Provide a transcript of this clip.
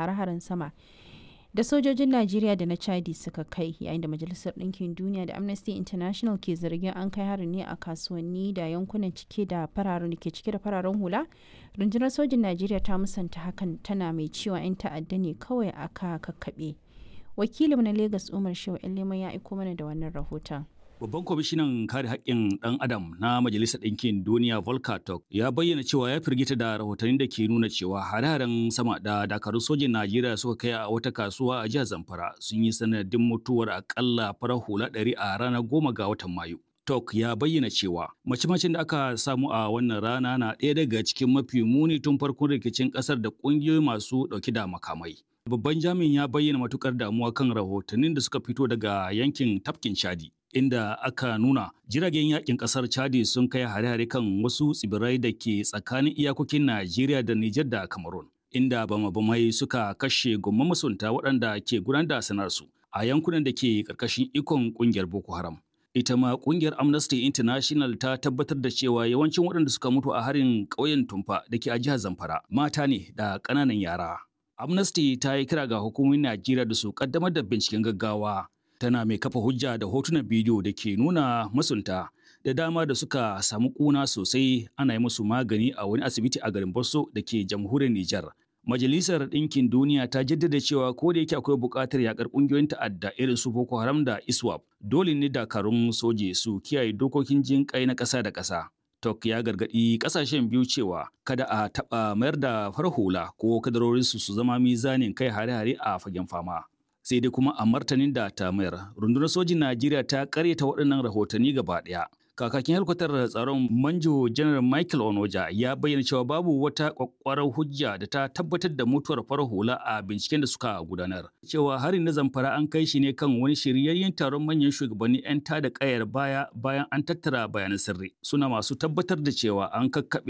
hare-haren sama da sojojin Najeriya da na Chadi suka kai yayin da Majalisar Ɗinkin Duniya da Amnesty International ke zargin an kai harin ne a kasuwanni da yankunan cike da fararen da ke cike da fararen hula. Rundunar sojin Najeriya ta musanta hakan tana mai cewa 'yan ta'adda ne kawai aka kakkaɓe. Wakilin na Lagos Umar Shehu Leman ya aiko mana da wannan rahoton. Babban kwamishinan kare haƙƙin ɗan adam na Majalisar Ɗinkin Duniya Volker Turk ya bayyana cewa ya firgita da rahotannin da ke nuna cewa hare-haren sama da dakarun sojin Najeriya suka kai a wata kasuwa a jihar Zamfara sun yi sanadin mutuwar akalla farar hula ɗari a ranar goma ga watan Mayu. Tok ya bayyana cewa mace-macen da aka samu a wannan rana na ɗaya daga cikin mafi muni tun farkon rikicin ƙasar da ƙungiyoyi masu ɗauke da makamai. Babban jami'in ya bayyana matukar damuwa kan rahotannin da suka fito daga yankin tafkin Chadi. inda aka nuna jiragen yakin kasar Chadi sun kai hare-hare kan wasu tsibirai da ke tsakanin iyakokin Najeriya da Nijar da Cameroon. Inda bama-bamai suka kashe gomman masunta waɗanda ke gudanar da sanarsu a yankunan da ke ƙarƙashin ikon ƙungiyar Boko Haram. Ita ma ƙungiyar Amnesty International ta tabbatar da cewa yawancin waɗanda suka mutu a harin ƙauyen Tumfa da ke a jihar Zamfara mata ne da ƙananan yara. Amnesty ta yi kira ga hukumomin Najeriya da su ƙaddamar da binciken gaggawa tana mai kafa hujja da hotunan bidiyo da ke nuna masunta da dama da suka samu kuna sosai ana yi musu magani a wani asibiti a garin Bosso da ke jamhuriyar Nijar. Majalisar Ɗinkin Duniya ta jaddada cewa ko da yake akwai buƙatar yakar ƙungiyoyin ta'adda irin su Boko Haram da ISWAP, dole ne dakarun soje su kiyaye dokokin jin kai na ƙasa da ƙasa. Tok ya gargaɗi ƙasashen biyu cewa kada a taɓa mayar da farhula ko kadarorinsu su zama mizanin kai hare-hare a fagen fama. sai dai kuma a martanin da ta mayar rundunar sojin najeriya ta karyata waɗannan rahotanni gaba ɗaya kakakin helikwatar tsaron manjo janar michael onoja ya bayyana cewa babu wata kwakwarar hujja da ta tabbatar da mutuwar farar hula a binciken da suka gudanar cewa harin na zamfara an kai shi ne kan wani shiryayyen taron manyan shugabanni 'yan tada kayar baya bayan an tattara bayanan sirri suna masu tabbatar da cewa an kakkaɓe